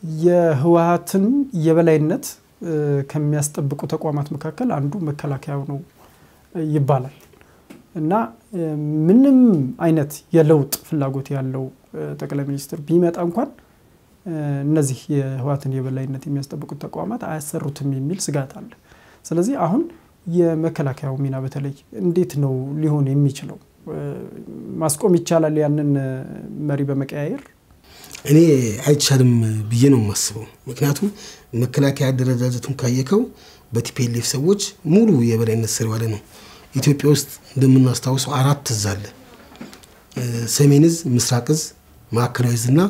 የህወሀትን የበላይነት ከሚያስጠብቁ ተቋማት መካከል አንዱ መከላከያው ነው ይባላል እና ምንም አይነት የለውጥ ፍላጎት ያለው ጠቅላይ ሚኒስትር ቢመጣ እንኳን እነዚህ የህወሀትን የበላይነት የሚያስጠብቁት ተቋማት አያሰሩትም የሚል ስጋት አለ። ስለዚህ አሁን የመከላከያው ሚና በተለይ እንዴት ነው ሊሆን የሚችለው? ማስቆም ይቻላል ያንን መሪ በመቀያየር? እኔ አይቻልም ብዬ ነው የማስበው። ምክንያቱም መከላከያ አደረጃጀቱን ካየከው በቲፒኤልኤፍ ሰዎች ሙሉ የበላይነት ስር የዋለ ነው። ኢትዮጵያ ውስጥ እንደምናስታውሰው አራት እዝ አለ። ሰሜን እዝ፣ ምስራቅ እዝ፣ ማዕከላዊ እዝ እና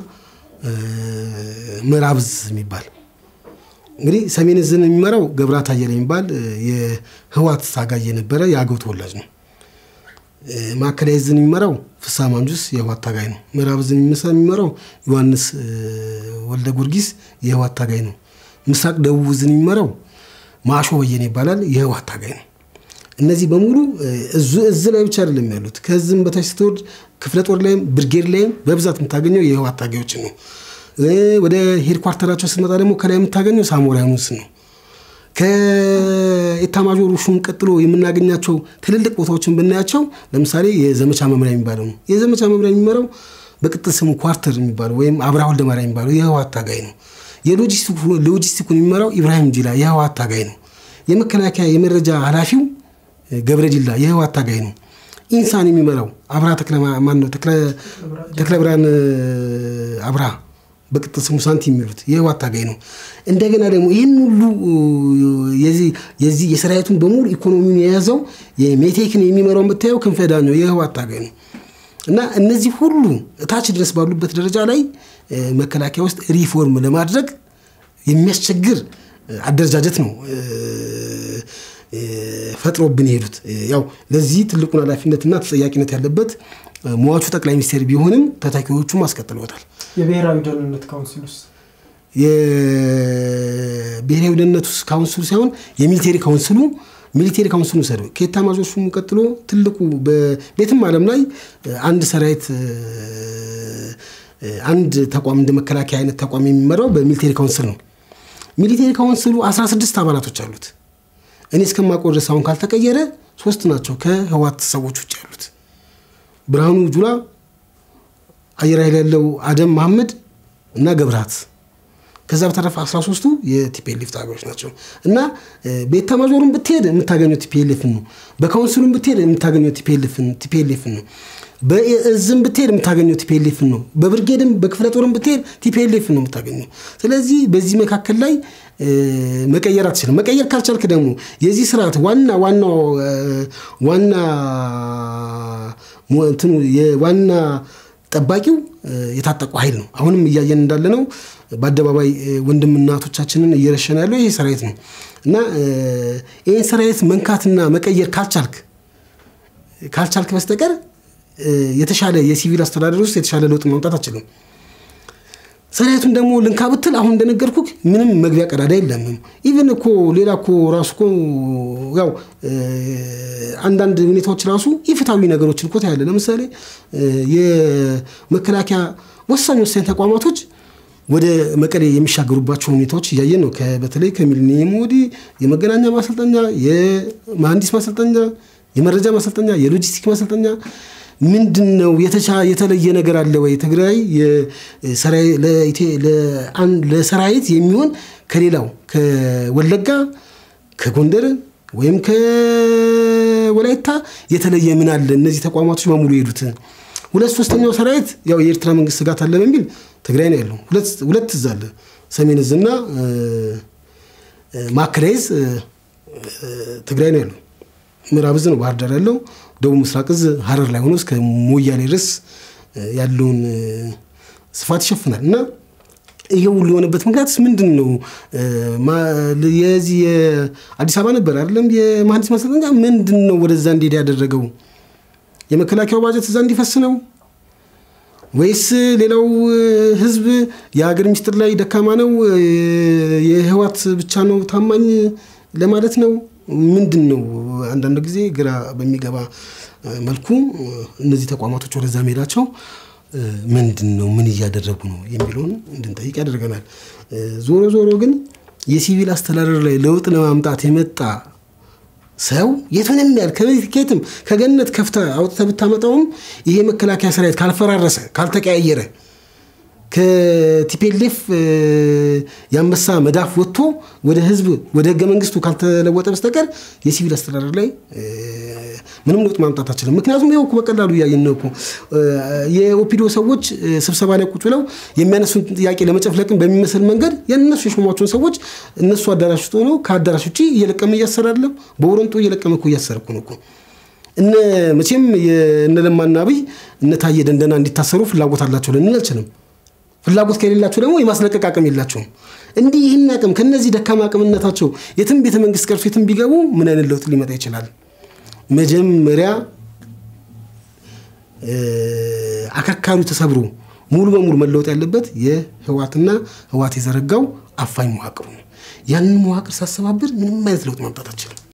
ምዕራብ እዝ የሚባል እንግዲህ ሰሜን እዝን የሚመራው ገብራት አየለ የሚባል የህዋት ታጋይ የነበረ የአገው ተወላጅ ነው። ማዕከላዊ እዝን የሚመራው ፍሳ ማንጁስ የህዋት ታጋይ ነው። ምዕራብ እዝን የሚመራው ዮሐንስ ወልደ ጊዮርጊስ የህዋት ታጋይ ነው። ምስራቅ ደቡብ እዝን የሚመራው ማሾ በየነ ይባላል የህዋት ታጋይ ነው። እነዚህ በሙሉ እዝ ላይ ብቻ አይደለም ያሉት። ከዝም በታች ስትወርድ ክፍለ ጦር ላይም ብርጌድ ላይም በብዛት የምታገኘው የህዋት ታጋዮችን ነው። ወደ ሄድኳርተራቸው ስትመጣ ደግሞ ከላይ የምታገኘው ሳሞራኑስ ነው። ከኤታማዦር ሹም ቀጥሎ የምናገኛቸው ትልልቅ ቦታዎችን ብናያቸው ለምሳሌ የዘመቻ መምሪያ የሚባለው ነው። የዘመቻ መምሪያ የሚመራው በቅጥል ስሙ ኳርተር የሚባለው ወይም አብርሃ ወልደማርያም የሚባለው የህወሓት ታጋይ ነው። የሎጂስቲኩን የሚመራው ኢብራሂም ዲላ የህወሓት ታጋይ ነው። የመከላከያ የመረጃ ኃላፊው ገብረ ዲላ የህወሓት ታጋይ ነው። ኢንሳን የሚመራው አብርሃ ማነው ተክለ ብርሃን አብርሃ በቅጥል ስሙ ሳንቲ የሚሉት የህወሓት ታጋይ ነው። እንደገና ደግሞ ይህን ሁሉ የዚህ የሰራዊቱን በሙሉ ኢኮኖሚውን የያዘው የሜቴክን የሚመራው የምታየው ክንፈ ዳኘው የህወሓት ታጋይ ነው። እና እነዚህ ሁሉ እታች ድረስ ባሉበት ደረጃ ላይ መከላከያ ውስጥ ሪፎርም ለማድረግ የሚያስቸግር አደረጃጀት ነው ፈጥሮብን የሄዱት። ያው ለዚህ ትልቁን ኃላፊነትና ተጠያቂነት ያለበት ሟቹ ጠቅላይ ሚኒስቴር ቢሆንም ተተኪዎቹም አስቀጥለውታል። የብሔራዊ ደህንነት ካውንስል ውስጥ የብሔራዊ ደህንነት ውስጥ ካውንስሉ ሳይሆን የሚሊቴሪ ካውንስሉ ሚሊቴሪ ካውንስሉ ሰደ ከኤታማዦር ሹሙ ቀጥሎ ትልቁ በቤትም ዓለም ላይ አንድ ሰራዊት አንድ ተቋም እንደ መከላከያ አይነት ተቋም የሚመራው በሚሊቴሪ ካውንስል ነው። ሚሊቴሪ ካውንስሉ 16 አባላቶች አሉት። እኔ እስከማውቀው ድረስ አሁን ካልተቀየረ ሶስት ናቸው ከህወሓት ሰዎች ውጭ ያሉት ብርሃኑ ጁላ፣ አየር ኃይል ያለው አደም መሐመድ እና ገብርሃት ከዛ በተረፈ 13ቱ የቲፒኤልኤፍ ታጋዮች ናቸው እና በኤታማዦሩን ብትሄድ የምታገኘው ቲፒኤልኤፍን ነው። በካውንስሉን ብትሄድ የምታገኘው ቲፒኤልኤፍን ነው። በእዝም ብትሄድ የምታገኘው ቲፒኤልኤፍን ነው። በብርጌድም በክፍለ ጦርም ብትሄድ ቲፒኤልኤፍን ነው የምታገኘው። ስለዚህ በዚህ መካከል ላይ መቀየር አትችልም። መቀየር ካልቻልክ ደግሞ የዚህ ስርዓት ዋና ዋናው ዋና እንትኑ የዋና ጠባቂው የታጠቁ ኃይል ነው። አሁንም እያየን እንዳለ ነው። በአደባባይ ወንድም እናቶቻችንን እየረሸነ ያለው ይሄ ሰራዊት ነው እና ይህን ሰራዊት መንካትና መቀየር ካልቻልክ ካልቻልክ በስተቀር የተሻለ የሲቪል አስተዳደር ውስጥ የተሻለ ለውጥ ማምጣት አችልም። ሰራዊቱን ደግሞ ልንካ ብትል አሁን እንደነገርኩ ምንም መግቢያ ቀዳዳ የለምም። ኢቨን እኮ ሌላ እኮ ራሱ እኮ ያው አንዳንድ ሁኔታዎች ራሱ ኢፍታዊ ነገሮችን እኮ ታያለ። ለምሳሌ የመከላከያ ወሳኝ ወሳኝ ተቋማቶች ወደ መቀሌ የሚሻገሩባቸው ሁኔታዎች እያየን ነው። በተለይ ከሚሊኒየም ወዲህ የመገናኛ ማሰልጠኛ፣ የመሐንዲስ ማሰልጠኛ፣ የመረጃ ማሰልጠኛ፣ የሎጂስቲክ ማሰልጠኛ ምንድን ነው የተለየ ነገር አለ ወይ? ትግራይ ለሰራዊት የሚሆን ከሌላው ከወለጋ ከጎንደር ወይም ከወላይታ የተለየ ምን አለ? እነዚህ ተቋማቶች በሙሉ የሄዱት ሁለት ሶስተኛው ሰራዊት ያው የኤርትራ መንግስት ስጋት አለ በሚል ትግራይ ነው ያለው። ሁለት እዝ አለ፣ ሰሜን እዝ እና ማዕከላዊ እዝ ትግራይ ነው ያለው። ምዕራብ እዝ ነው ባህር ዳር ያለው። ደቡብ ምስራቅ እዝ ሀረር ላይ ሆኖ እስከ ሞያሌ ድረስ ያለውን ስፋት ይሸፍናል እና ይሄ ሁሉ የሆነበት ምክንያት ምንድን ነው? የዚህ የአዲስ አበባ ነበር አይደለም የመሐንዲስ ማሰልጠኛ ምንድን ነው ወደዛ እንዲሄድ ያደረገው? የመከላከያው ባጀት እዛ እንዲፈስ ነው ወይስ ሌላው ህዝብ የሀገር ሚስጥር ላይ ደካማ ነው፣ የህዋት ብቻ ነው ታማኝ ለማለት ነው? ምንድን ነው? አንዳንድ ጊዜ ግራ በሚገባ መልኩ እነዚህ ተቋማቶች ወደዛ መሄዳቸው ምንድን ነው? ምን እያደረጉ ነው የሚለውን እንድንጠይቅ ያደርገናል። ዞሮ ዞሮ ግን የሲቪል አስተዳደር ላይ ለውጥ ለማምጣት የመጣ ሰው የቱንም ያህል ከየትም ከገነት ከፍተ አውጥተ ብታመጣውም ይሄ መከላከያ ሰራዊት ካልፈራረሰ ካልተቀያየረ ከቲፔሌፍ የአንበሳ መዳፍ ወጥቶ ወደ ህዝብ ወደ ህገ መንግስቱ ካልተለወጠ በስተቀር የሲቪል አስተዳደር ላይ ምንም ለውጥ ማምጣት አችልም። ምክንያቱም ይኸው እኮ በቀላሉ እያየን ነው እኮ የኦፒዶ ሰዎች ስብሰባ ላይ ቁጭ ብለው የሚያነሱን ጥያቄ ለመጨፍለቅን በሚመስል መንገድ የእነሱ የሾሟቸውን ሰዎች እነሱ አዳራሽ ውስጥ ሆነው ከአዳራሽ ውጭ እየለቀመ እያሰረ አይደለም፣ በወረንጦ እየለቀመ እኮ እያሰረ እኮ ነው እኮ እነ መቼም እነ ለማና አብይ እነ ታየ ደንደና እንዲታሰሩ ፍላጎት አላቸው ልንል አልችልም። ፍላጎት ከሌላቸው ደግሞ የማስለቀቅ አቅም የላቸውም። እንዲህ ይህን አቅም ከነዚህ ደካማ አቅምነታቸው የትም ቤተ መንግስት ቀርሶ የትም ቢገቡ ምን አይነት ለውጥ ሊመጣ ይችላል? መጀመሪያ አከርካሪው ተሰብሮ ሙሉ በሙሉ መለወጥ ያለበት የህዋትና ህዋት የዘረጋው አፋኝ መዋቅሩ ነው። ያንን መዋቅር ሳሰባብር ምንም አይነት ለውጥ ማምጣት አችልም።